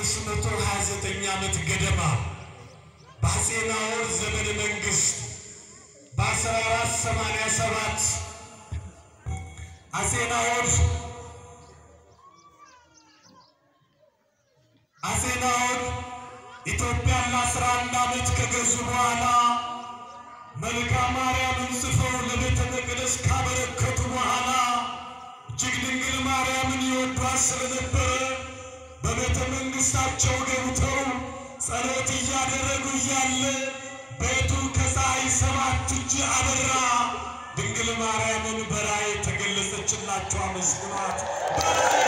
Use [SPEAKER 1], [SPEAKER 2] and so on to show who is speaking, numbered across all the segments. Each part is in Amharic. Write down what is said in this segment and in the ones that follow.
[SPEAKER 1] አምስት መቶ ሀያ ዘጠኝ ዓመት ገደማ በአፄ ናኦር ዘመነ መንግሥት በአስራ አራት ሰማንያ ሰባት አፄ ናኦር አፄ ናኦር ኢትዮጵያን ለአስራ አንድ ዓመት ከገዙ በኋላ መልክአ ማርያምን ጽፈው ለቤተ መቅደስ ካበረከቱ በኋላ እጅግ ድንግል ማርያምን ይወዷት ስለነበረ በቤተ መንግሥታቸው ገብተው ጸሎት እያደረጉ እያለ ቤቱ ከፀሐይ ሰባት እጅ አበራ። ድንግል ማርያምን በራእይ ተገለጸችላቸው። አመስግኗት። በራእይ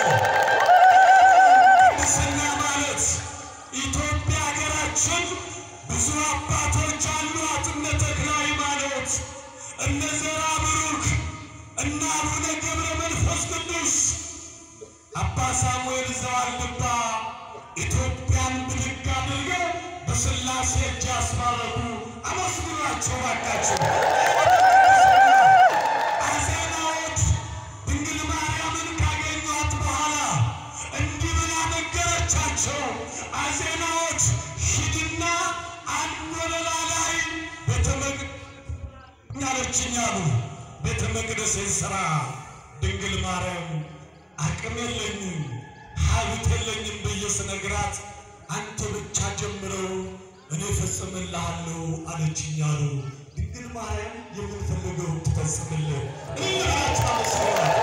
[SPEAKER 1] ቅድስና ማለት ኢትዮጵያ ሀገራችን ብዙ አባቶች አሏት። እነ ተክለ ሃይማኖት፣ እነ ዘርዓ ብሩክ፣ እነ አቡነ ገብረ መንፈስ ቅዱስ፣ አባ ሳሙኤል ዘዋልድባ ኢትዮጵያን ብድግ አድርገው በሥላሴ እጅ ያስባረኩ። አመስግኗቸው ባካቸው። አፄ ናኦድ ድንግል ማርያምን ካገኟት በኋላ እንዲህ ብላ ነገረቻቸው። አፄ ናኦድ ሂድና አንድ ወለላ ላይ ቤተ መቅደስ አሉ። ቤተ መቅደስን ሥራ ድንግል ማርያም አቅም የለኝም ሀብት የለኝም ብዬ ስነግራት አንተ ብቻ ጀምረው እኔ እፈጽምልሃለሁ አለችኝ አሉ። ድንግል ማርያም የምንፈልገው ትፈጽምልህ እንላቸው አመስግናል።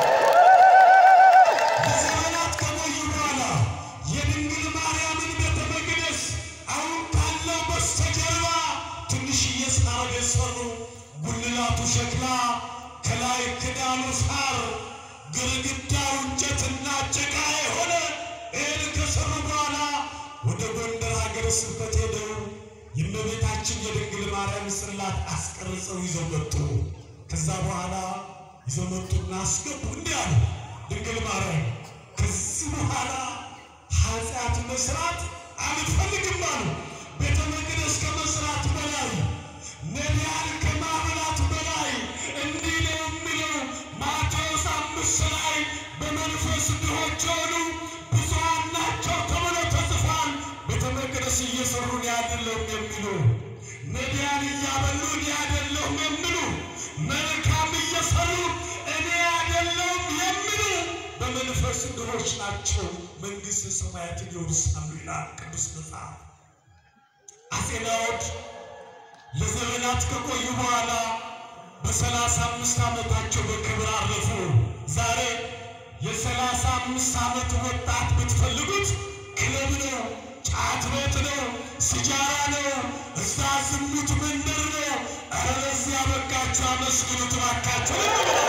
[SPEAKER 1] ለዘመናት ከቆዩ በኋላ የድንግል ማርያምን ቤተ መቅደስ አሁን ካለው በስተጀርባ ትንሽዬ ሳር ቤት ሰሩ። ጉልላቱ ሸክላ፣ ከላይ ክዳኑ ሳር፣ ግድግዳው እንጨትና ጭቃ የሆነ ይህን ከሰሩ በኋላ ወደ ጎንደር ሀገረ ስብከት ሄደው የእመቤታችን የድንግል ማርያም ጽላት አስቀርጸው ይዘው መጡ። ከዛ በኋላ ይዘው መጡና አስገቡ። እንዲህ አሉ፣ ድንግል ማርያም ከዚህ በኋላ ኃጢአት መስራት አልፈልግም አሉ። ቤተ መቅደስ ከመስራት በላይ ነቢያን ከማብላት በላይ እንዲህ ነው የሚለው ማቴዎስ አምስት ላይ በመንፈስ ድሆች የሆኑ ብፁዓን ናቸው ተብሎ ተጽፏል። ቤተ መቅደስ እየሰሩ እኔ አይደለሁም የሚሉ ነቢያን እያበሉ እኔ አይደለሁም የሚሉ መልካም እየሰሩ እኔ አይደለሁም የሚሉ በመንፈስ ድሆች ናቸው መንግሥተ ሰማያትን ይወርሳሉ ይላል ቅዱስ መጽሐፍ። አፄ ናኦድ ለዘመናት ከቆዩ በኋላ በሰላሳ አምስት ዓመታቸው በክብር አረፉ። ዛሬ የሰላሳ አምስት ዓመት ወጣት ብትፈልጉት ክለብ ነው፣ ጫት ቤት ነው፣ ሲጃራ ነው፣ እዛ ዝሙት መንደር ነው። ኧረ ለዚህ ያበቃችሁ አመስግኑት እባካችሁ።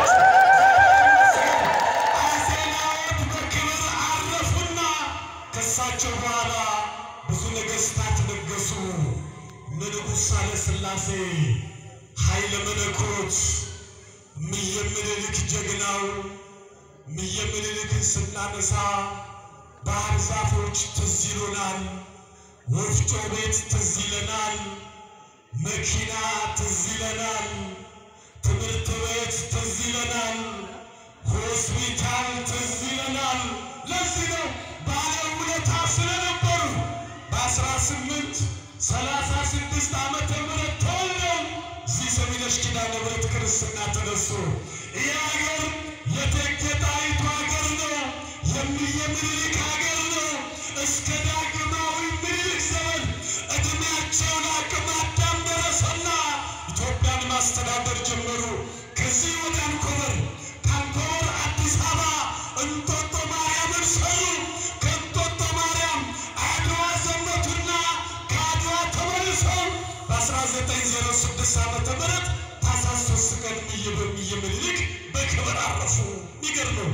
[SPEAKER 1] አፄ ናኦድ በክብር አረፉና ከሳቸው በኋላ ብዙ ነገሥታት ነገሱ። ንጉሥ ሳህለ ሥላሴ ኃይለ መለኮት እምዬ ምኒልክ ጀግናው እምዬ ምኒልክን ስናነሳ ባህር ዛፎች ትዝ ይሉናል፣ ወፍጮ ቤት ትዝ ይለናል፣ መኪና ትዝ ይለናል፣ ትምህርት ቤት ትዝ ይለናል፣ ሆስፒታል ትዝ ይለናል። ለዚህ ነው ባለውለታ ስለነበሩ በአስራ ስምንት ሰላሳ ስድስት ዓመተ ምህረት ተወልደው እዚህ ሰሚነሽ ኪዳነ ምሕረት ክርስትና ተነሱ። ይህ ሀገር የእቴጌ ጣይቱ ሀገር ነው። የእምዬ ምኒልክ ሀገር ነው። እስከ ዳግማዊ ምኒልክ ዘመን ዕድሜያቸው ለአቅመ አዳም ደረሰና ኢትዮጵያን ማስተዳደር ጀመሩ። ከዚህ ወደ አንኮበር፣ ከአንኮበር አዲስ አበባ እንጦጦ ማርያምን ሰሩ። ከእንጦጦ ማርያም አድዋ ዘመቱና ከአድዋ ተመልሰው በ1906 ዓመተ ምህረት ታኅሳስ ሦስት ቀን እምዬ በእምዬ ምኒልክ በክብር አረፉ። የሚገርመው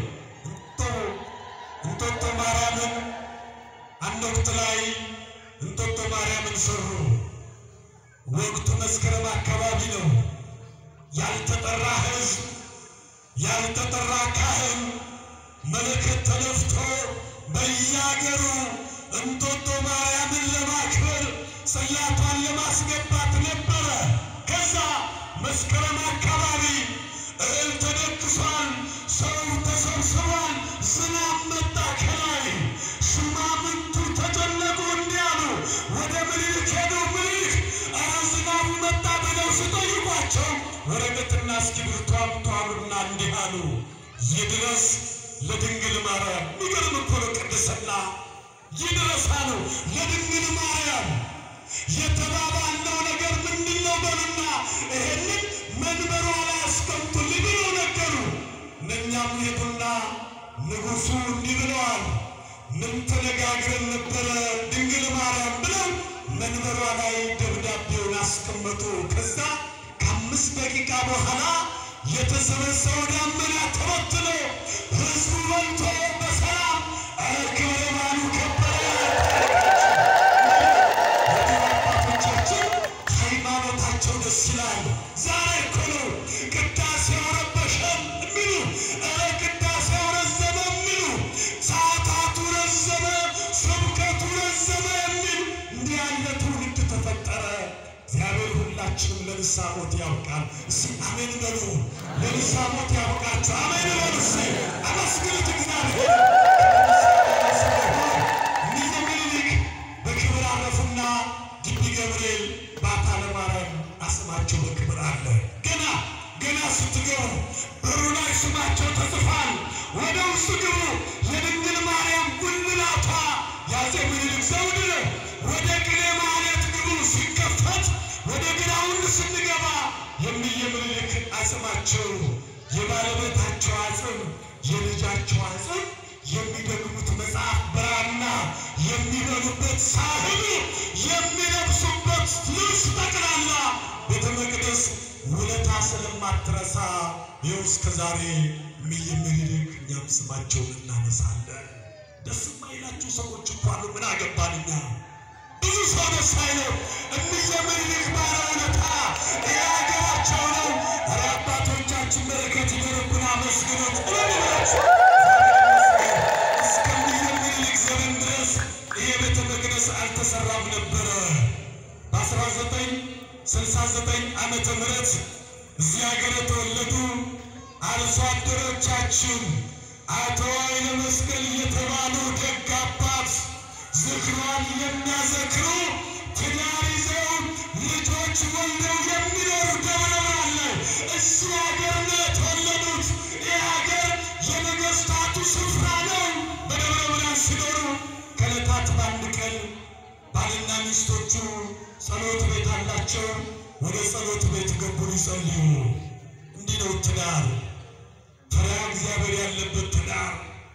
[SPEAKER 1] እንጦጦ ማርያምን አንድ ወቅት ላይ እንጦጦ ማርያምን ሰሩ። ወቅቱ መስከረም አካባቢ ነው። ያልተጠራ ሕዝብ ያልተጠራ ካህን መለከት ተነፍቶ በየአገሩ እንጦጦ ማርያምን ለማክበር ጽላቷን ለማስገባት ነበረ። ከዛ መስከረም አካባቢ እህል ተደግሷል፣ ሰው ተሰብስቧል። ዝናብ መጣ ከላይ ሹማምንቱ ተጨነቁ። ወረቀትና እስክሪብቶ አምጥተዋሉና እንዲህ አሉ፣ ይድረስ ለድንግል ማርያም። የሚገርም እኮ ነው ቅድስና። ይድረስ አሉ ለድንግል ማርያም። የተባባልነው ነገር ምንድን ነው በሉና ይሄንን መንበሯ ላይ አስቀምጡልኝ ብለው ነገሩ። እነኛም ሄዱና ንጉሡ እንዲህ ብለዋል፣ ምን ተነጋግረን ነበረ ድንግል ማርያም ብለው መንበሯ ላይ ደብዳቤውን አስቀመጡ። ከዛ ከአምስት ደቂቃ በኋላ የተሰበሰበው ደመና ተበትኖ ሕዝቡ በልቶ በሰላም ኧረ ክብረ በዓሉ ከበረ። አባቶቻችን ሃይማኖታቸው ደስ ይላል። ዛሬ እኮ ነው ቅዳሴው ረበሸን የሚሉ ኧረ ቅዳሴው ረዘመ የሚሉ ሰዓታቱ ረዘመ፣ ስብከቱ ረዘመ የሚሉ እንዲህ ያለ ትውልድ ተፈጠረ። እግዚአብሔር ሁላችንም ለንስሐ ሞት ያውቃል። እስኪ አሜን በሉ። ለንስሐ ሞት ያውቃችሁ። አሜን በሉ። እስኪ አመስግኑት እግዚአብሔር እኒህ ምኒልክ በክብር አረፉና ግቢ ገብርኤል ባታ ለማርያም አስማቸው በክብር አለ። ገና ገና ስትገቡ በሩ ላይ ስማቸው ተጽፏል። ወደ ውስጥ ግቡ። የድንግል ማርያም ጉልላቷ የአፄ ምኒልክ ዘውድ ነው። ወደ ቅኔ ማህሌት ግቡ። ሲከፈት ወደ ግራውንድ ስንገባ የሚየ ምኒልክ አጽማቸው የባለቤታቸው አጽም የልጃቸው አጽም የሚደግሙት መጽሐፍ ብራና የሚበሉበት ሳህኑ የሚለብሱበት ልብስ ጠቅላላ ቤተ መቅደስ ውለታ ስለማትረሳ ይኸው እስከ ዛሬ እምዬ ምኒልክ እኛም ስማቸውን እናነሳለን። ደስ የማይላቸው ሰዎች እኮ አሉ። ምን አገባን እኛ? ብዙ ሰው ደስ አይለው። እምዬ ምኒልክ ባለውለታ ይህ ሀገራቸው ነው። ኧረ አባቶቻችን በረከት ይደርብን፣ አመስግኑት እልልላችሁ እስከ እምዬ ምኒልክ ዘመን ድረስ ይህ ቤተ መቅደስ አልተሰራም ነበረ። በ1969 ዓመተ ምህረት እዚህ ሀገር የተወለዱ አርሶ አደሮቻችን አቶ ኃይለ መስቀል የተባሉ ደግ አባት ዝክሯን የሚያዘክሩ ትዳር ይዘው ልጆች ወልደው የሚኖሩ ደብረ ብርሃን ላይ እዚህ ሀገር ነው የተወለዱት። ይህ ሀገር የነገስታቱ ስፍራ ነው። በደብረ ብርሃን ሲኖሩ ከዕለታት በአንድ ቀን ባልና ሚስቶቹ ጸሎት ቤት አላቸው። ወደ ጸሎት ቤት ገቡ ሊጸልዩ። እንዲህ ነው ትዳር፣ ፈሪሃ እግዚአብሔር ያለበት ትዳር፣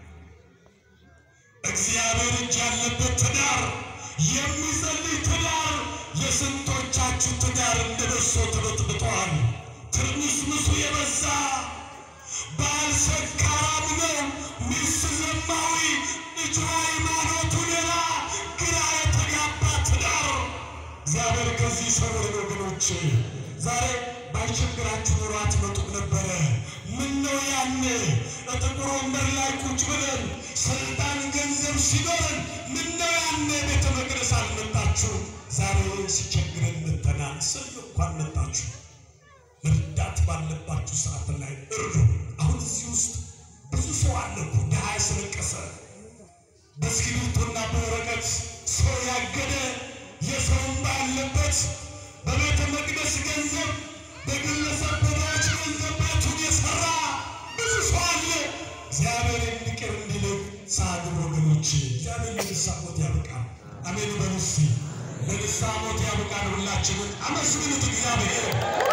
[SPEAKER 1] እግዚአብሔር እጅ ያለበት ትዳር፣ የሚጸልይ ትዳር። የስንቶቻችሁ ትዳር እንደ በሶ ተበጥብጧል። ትርምስምሱ የበዛ ባል ሰካራም ነው፣ ሚስት ዘማዊ፣ ልጁ ሃይማኖቱ ሌላ፣ ግራ የተጋባ ትዳር። እግዚአብሔር ከዚህ ሰውርን ወገኖች፣ ዛሬ ባይቸግራችሁ ኑሮ አትመጡም ነበረ። ምን ነው ያኔ በጥቁር ወንበር ላይ ቁጭ ብለን ስልጣን ገንዘብ ሲኖረን ምን ነው ያኔ ቤተ መቅደስ አልመጣችሁ? ዛሬ ሲቸግረን መጥተናል። ሰኞ እንኳን መጣችሁ። መርዳት ባለባችሁ ሰዓት ላይ እርዱ። አሁን እዚህ ውስጥ ብዙ ሰው አለ እኮ ድሃ ያስለቀሰ በእስክሪብቶና በወረቀት ሰው ያገደ የሰው እንባ ያለበት በቤተ መቅደስ ገንዘብ በግለሰብ በዳዎች ገንዘብ ቤቱን የሰራ ብዙ ሰው አለ። እግዚአብሔር እንዲቅር እንዲልቅ ሳግብ ወገኖች፣ እግዚአብሔር ለንስሐ ሞት ያብቃል። አሜን በሉ እስቲ። ለንስሐ ሞት ያብቃል። ሁላችንን አመስግኑት እግዚአብሔር።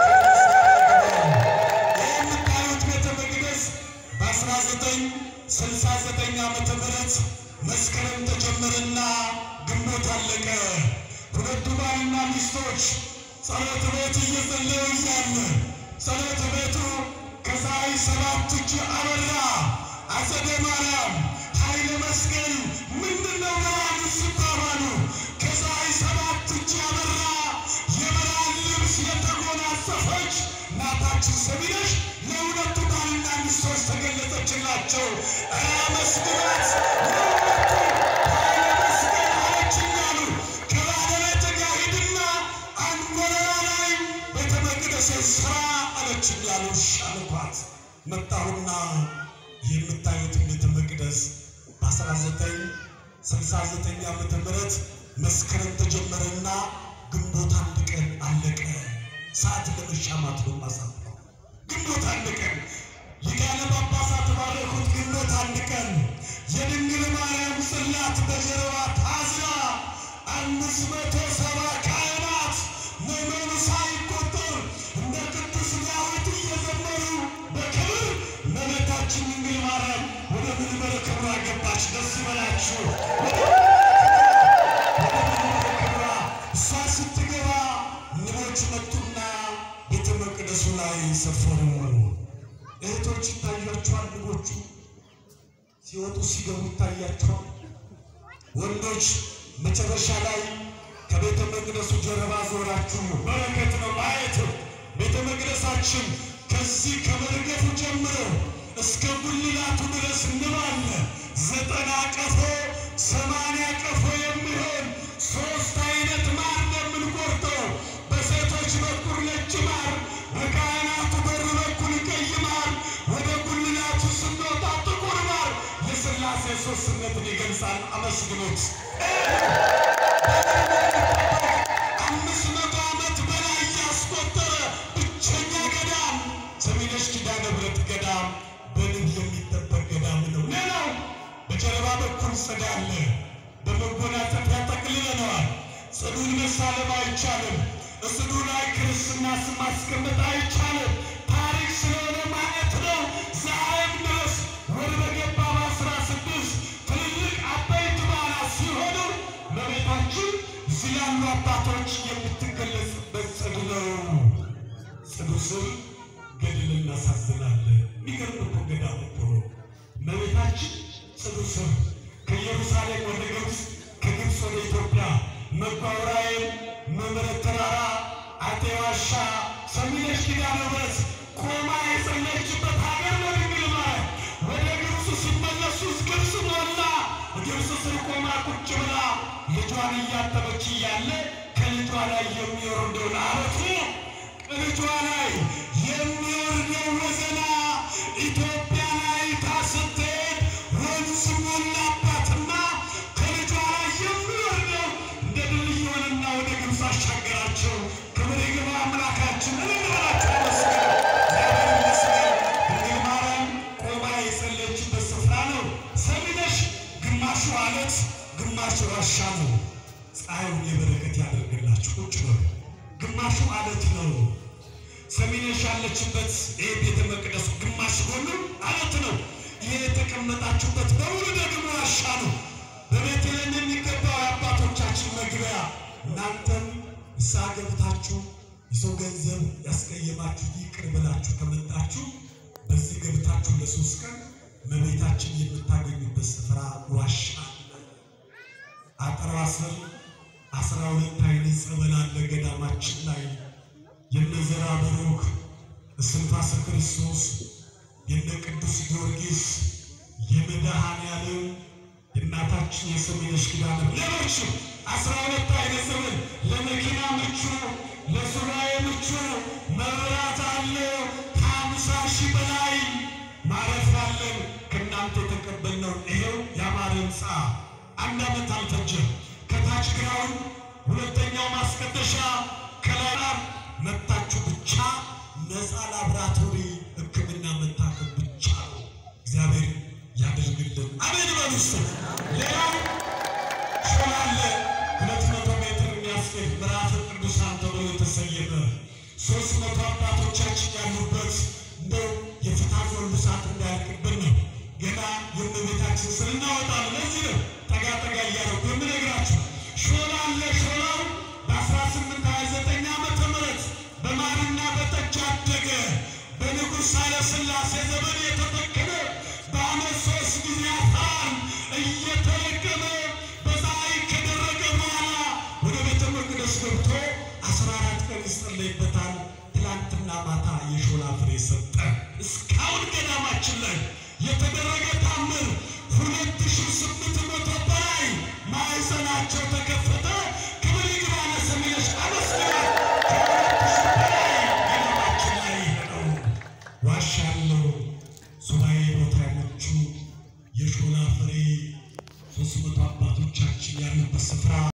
[SPEAKER 1] ይህ የምታዩት ቤተ መቅደስ በ1969 ዓመተ ምህረት መስከረም ተጀመረና ግንቦት አለቀ። ሁለቱ ባልና ሚስቶች ጸሎት ቤት እየጸለዩ እያለ ጸሎት ቤቱ ከፀሐይ ሰባት እጅ አበራ። አጸደ ማርያም ኃይለ መስቀል ምንድነው ብርሃኑ ሲባባሉ ከፀሐይ ሰባት እጅ አበራ። የብርሃን ልብስ የተጎናጸፈች እናታችን ሰሚነሽ ለሁለቱ ባልና ሚስቶች ተገለጸችላቸው። ኧረ መስግናት ለሁለቱ ኃይለ መስቀል አለችኝ አሉ። ከባለቤት ጋር ሂድና አንጎለላ ላይ ቤተ መቅደስን ስራ አለችኝ አሉ። እሺ አልኳት። መጣሁና የምታዩትን ቤተ መቅደስ በ1969 ዓመተ ምህረት መስከረም ተጀመረና ግንቦት አንድ ቀን አለቀ። ሰዓት ለመሻማት ነው ማሳጥረው ግንቦት አንድ ቀን ሊቃነ ጳጳሳት ባረኩት ግንቦት አንድ ቀን የድንግል ማርያም ጽላት በጀርባ ታዝላ አምስት መቶ ሰባ ካህናት ምዕመኑ ሳይቆጠር እንደ ቅዱስ ዳዊት እየዘመሩ በክብር እመቤታችን ድንግል ማርያም ወደ መንበረ ክብሯ ገባች። ደስ ይበላችሁ። ክብሯ እሷ ስትገባ ንቦች መጡና ቤተ መቅደሱ ላይ ሰፈሩ። እህቶች ይታያቸዋል። ንቦቹ ሲወጡ ሲገቡ ይታያቸዋል። ወንዶች መጨረሻ ላይ ከቤተ መቅደሱ ጀርባ ዞራችሁ በረከት ነው ማየት። ቤተ መቅደሳችን ከዚህ ከመርገፉ ጀምሮ እስከ ጉልላቱ ድረስ ንብ አለ። ዘጠና ቀፎ ሰማንያ ቀፎ የሚሆን ሶስት አይነት ማር ነው የምንቆርጠው። በሴቶች በኩል ነጭ ማር፣ በካህናቱ በር በኩል ቀይ ማር፣ ወደ ጉልላቱ ስንወጣ ጥቁር ማር የሥላሴ ሦስትነትን ይገልጻል። አመስግኖት አምስት መቶ ዓመት በላይ ያስቆጠረ ብቸኛ ገዳም ሰሚነሽ ኪዳነ ምሕረት ገዳም በንብ የሚጠበቅ ገዳም ነው። ሌላው በጀርባ በኩል ጽድ አለ። በመጎናጸፊያ ጠቅልለነዋል። ጽዱን መሳለም አይቻልም። ጽዱ ላይ ክርስትና ስም ማስቀመጥ አይቻልም። ታሪክ ስለሆነ ማለት ነው። ዛሬም ድረስ ወር በገባ በአስራ ስድስት ትልልቅ አበይት በዓላት ሲሆኑ እመቤታችን እዚህ ያሉ አባቶች የምትገለጽበት ጽድ ነው። ጽዱ ስር ገድል እናሳዝናለን። የሚገርም እኮ ገዳም እኮ ነው። እመቤታችን ጽዱ ስር ከኢየሩሳሌም ወደ ግብፅ፣ ከግብፅ ወደ ኢትዮጵያ መጓውራይን፣ መምረት ተራራ፣ አጤ ዋሻ፣ ሰሚነሽ ኪዳነ ምሕረት ቆማ የጸለየችበት ሀገር ነው ድንግል ማርያም። ወደ ግብፅ ሲመለሱ ግብፅ ሞላ። ግብፅ ስር ቆማ ቁጭ ብላ ልጇን እያጠበች እያለ ከልጇ ላይ የሚወርደውን አረቱ ልጇ ላይ የሚወርደው ወዘና ኢትዮጵያ ላይ ታስትሄድ ወንዝ ሞላባትና ከልጇ ላይ የሚወርደው እንደ ድልድይ ሆነና ወደ ግብፅ አሻገራቸው። ክብር ይግባ አምላካችን እንበላቸው መስገን እግዚአብሔር ይመስገን። ድንግል ማርያም ቆማ የጸለየችበት ስፍራ ነው። ሰሚነሽ ግማሹ አለት ግማሹ ዋሻ ነው። ፀሐዩን የበረከት ያደርግላችሁ። ቁጭ በሉ። ግማሹ አለት ነው። ሰሚነሽ ያለችበት ይህ ቤተ መቅደሱ ግማሽ ጎኑ አለት ነው። ይህ የተቀመጣችሁበት በሙሉ ደግሞ ዋሻ ነው። በቤተልሔም የሚገባው የአባቶቻችን መግቢያ። እናንተም ንስሐ ገብታችሁ የሰው ገንዘብ ያስቀየማችሁ ይቅር ብላችሁ ከመጣችሁ በዚህ ገብታችሁ ለሶስት ቀን እመቤታችን የምታገኙበት ስፍራ ዋሻ አለ። አጥሯ ስር አስራ ሁለት አይነት ጸበል አለ ገዳማችን ላይ የነዘራ ብሩክ እስትንፋሰ ክርስቶስ የነ ቅዱስ ጊዮርጊስ የመድኃኔዓለም የእናታችን የሰሚነሽ ኪዳነ ሌሎችም አስራ ሁለት አይነት ጸበል ለመኪና ምቹ፣ ለሱባኤ ምቹ መብራት አለ። ከአምሳ ሺህ በላይ ማረፊያ አለን። ከእናንተ የተቀበልነው ይሄው ያማረ ሕንፃ አንድ ዓመት አልፈጀም። ከታች ግራውን ሁለተኛው ማስቀደሻ ከላይ መታችሁ ብቻ ነፃ ላብራቶሪ ሕክምና መታከም ብቻ ነው። እግዚአብሔር ያደርግልን። አሜን በሉ እስቲ። ሌላው ሾላ አለ። ሁለት መቶ ሜትር የሚያስኬድ ምዕራፈ ቅዱሳን ተብሎ የተሰየመ ሶስት መቶ አባቶቻችን ያሉበት እንደው የፍትሐ ዘወልድ እንዳያልቅብን ነው። ገና የእመቤታችን ስር እናወጣለን። ለዚህ ነው ጠጋ ጠጋ እያደረጉ የምነግራችሁ። ሾላ አለ። ሾላው በ1829 ዓመተ ምህረት በማርና በጠጅ አደገ። በንጉሥ ኃይለ ሥላሴ ዘመን የተተከለ በዓመት ሦስት ጊዜ አፈር እየተለቀመ በፀሐይ ከደረቀ በኋላ ወደ ቤተ መቅደስ ገብቶ አስራ አራት ቀን ይጸለይበታል። ትላንትና ማታ የሾላ ፍሬ ሰጠ። እስካሁን ገዳማችን ላይ የተደረገ ታምር ሁለት ሺህ ስምንት መቶ በላይ ማዕፀናቸው ተከፈተ። ክብር ይግባ ለሰሚነሽ አመስግናት። ከሁለት ሺህ በላይ ገዳማችን ላይ ነው። ዋሻ አለው። ሱባኤ ቦታ ያመቹ የሾላ ፍሬ ሶስት መቶ አባቶቻችን ያሉበት ስፍራ